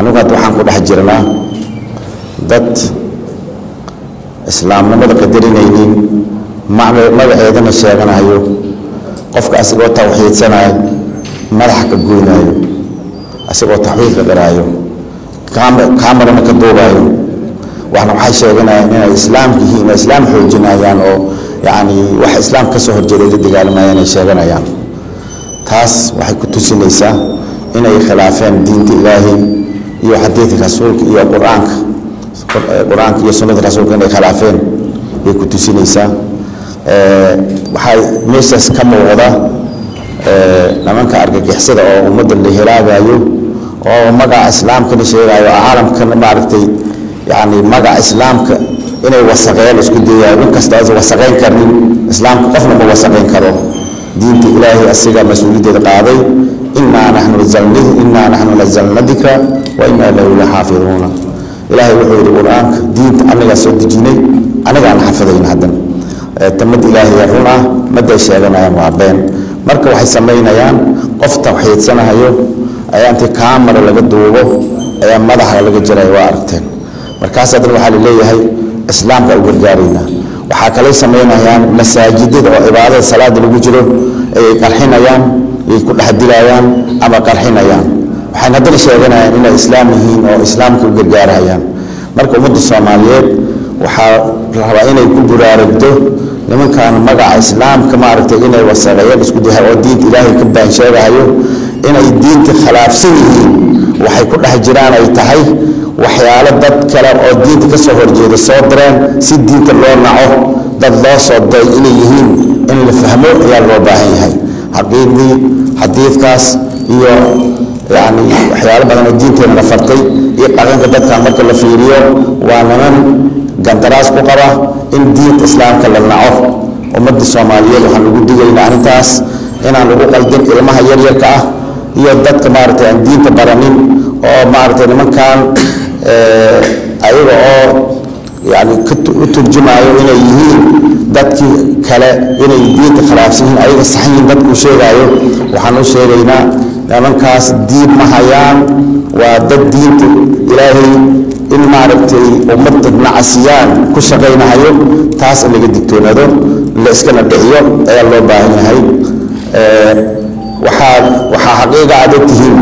anigu hadda waxaan ku dhex jirnaa dad islaamnimada qadarinaynin magaceedana sheeganayo qofka asigoo tawxiidsanayo madaxa ka goynaayo asigoo tawxiidka garaayo kaamarana ka duubayo waxna waxay sheeganayaan inay islaamka yihiin inay islaam xoojinayaan oo yacni wax islaam ka soo horjeeday la dagaalamayaan ay sheeganayaan taas waxay ku tusinaysaa inay khilaafeen diinta ilaahay iyo xadiidka rasuulka iyo qur-aanka qur-aanka iyo sunnada rasuulka inay khilaafeen bay ku tusinaysaa waxaa meeshaas ka muuqda nimanka argagixisada oo ummadda la helaagayo oo magaca islaamkana sheegayo oo caalamkana maaragtay yani magaca islaamka inay wasaqeen isku dayayo in kasta aysan wasaqayn karnin islaamka qofna ma wasaqayn karo diinta ilaahay asiga mas-uuliyaddeeda qaaday inaa naxnu nazalni inaa naxnu nazalna dikra wa inaa lahu laxaafiduuna ilaahay wuxuu yidhi qur-aanka diinta anagaa soo dejinay anagaan xafidayn haddan tamad ilaahay run ah maday sheeganayaan waa been marka waxay samaynayaan qof tawxiidsanahayo ayaa intii kaamara laga duubo ayaa madaxa laga jiraya waa aragteen markaas haddana waxaa laleeyahay islaamka u gargaaraynaa waxaa kalay samaynayaan masaajidada oo cibaadada salaada lagu jiro ayay qarxinayaan ayay ku dhex dilayaan ama qarxinayaan waxayna haddana sheeganayaan inay islaam yihiin oo islaamka u gargaarayaan marka ummadda soomaaliyeed waxaa la rabaa inay ku buraaragdo nimankan magaca islaamka maaragtay inay wasaqeeyeen isku dahay oo diinta ilaahay ka baan sheegahayo inay diinta khilaafsan yihiin waxay ku dhex jiraan ay tahay waxyaalo dad kale oo diinta ka soo horjeeda soo direen si diinta loo naco dad loo soo diray inay yihiin in la fahmo ayaa loo baahan yahay xaqiiqdii xadiidkaas iyo yani waxyaalo badan oo diinteena la fartay iyo dhaqanka dadkan marka la fiiriyo waa niman gandaraas ku qaba in diinta islaamka la naco ummadda soomaaliyeed waxaan ugu digaynaa arrintaas inaan lagu qaldin ilmaha yaryarka ah iyo dadka maaragtay aan diinta baranin oo maaragtay nimankan ayaga oo yani u turjumaayo inay yihiin dadkii kale inay diinta khilaafsan yihiin ayaga sax yihiin dadkuu sheegaayo waxaan u sheegaynaa nimankaas diin ma hayaan waa dad diinta ilaahay in maaragtay ummadda nacasiyaan ku shaqaynahayo taas in laga digtoonaado la iskana dhiciyo ayaa loo baahan yahay waxaa waxaa xaqiiqa aad ogtihiin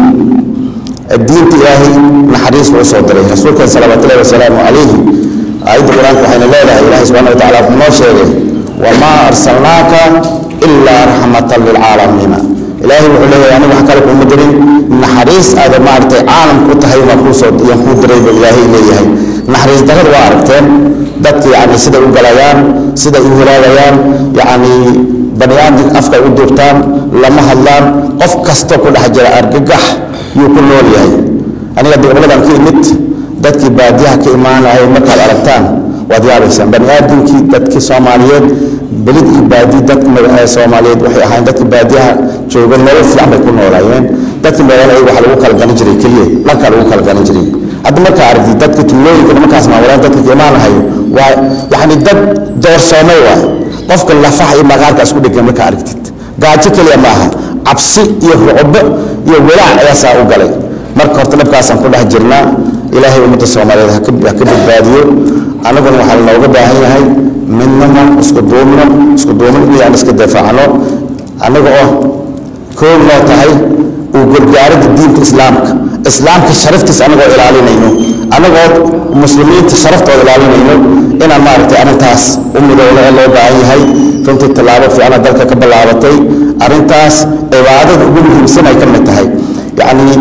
diinta ilaahay naxariis loo soo diray rasuulkan salawaatullahi wasalaamu calayhi aayadda qur-aanka waxayna leedahay ilahi subxana wa tacala wuxuu noo sheegay wamaa arsalnaaka ilaa raxmatan lilcaalamiina ilaahay wuxuu leeyahay aniga wax kale kuuma dirin naxariis aada maaragtay caalamku tahay baan kuusoo yaan kuu diray buu ilaahay leeyahay naxariis darrada waa aragteen dadka yacni siday u galayaan siday u helaagayaan yacni bani aadamka afka u duubtaan lama hadlaan qof kasta ku dhex jira argagax yuu ku nool yahay aniga gobolladan ka imid dadkii baadiyaha ka imaanaya markaad aragtaan waad yaabaysaan bani aadamkii dadkii soomaaliyeed belid iyo baadi dadka soomaaliyeed waxay ahayn dadka baadiyaha jooga nolol fiican bay ku noolaayeen dadka magaalada waxaa lagu kala garan jiray keliya dhankaa lagu kala garan jiray hadda markaa aragtid dadka tuulooyinka nimankaas maamulaan dadka ka imaanahayo waa yacni dad doorsoomay waay qofka lafaha iyo maqaarka isku dhegan markaa aragtid gaajo keliya maaha cabsi iyo rucbo iyo walaac ayaa saa u galay marka horta dhabkaasaan ku dhex jirnaa ilaahay ummadda soomaaliyeed ha ka badbaadiyo annaguna waxaa looga baahan yahay midnimo isku duubno isku duubno inaan iska difaacno annaga oo koob noo tahay uu gargaaridda diinta islaamka islaamka sharaftiisa annagoo ilaalinayno annagoo muslimiinta sharaftooda ilaalinayno inaan maaragtay arrintaas u midowno ee loo baahan yahay runtii tallaabo fiicana dalka ka ballaabatay arrintaas cibaadada ugu muhiimsan ay ka mid tahay yacni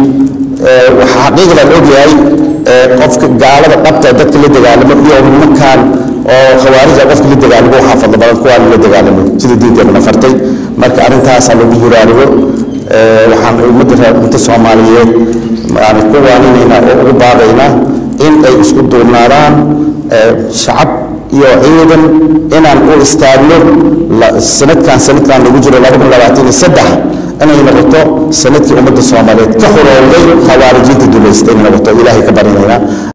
waxaa xaqiiqda la ogyahay qofka gaalada dhabta dadka la dagaalamo iyo nimankan oo khawaarija qofka la dagaalamo waxaa fadlo badan kuwaan la dagaalamo sida diinteedana fartay marka arrintaasaa lagu yiraarigo waxaan ummadda ummadda soomaaliyeed yani ku waaninaynaa oo ugu baaqaynaa in ay isku duubnaadaan shacab iyo ciidan inaan u istaagno sanadkan sanadkan lagu jiro laba kun labaatan iyo saddex inay noqoto sanadkii ummadda soomaaliyeed ka xorowday khawaarijinta dulaysta inay noqoto ilaahay ka barinaynaa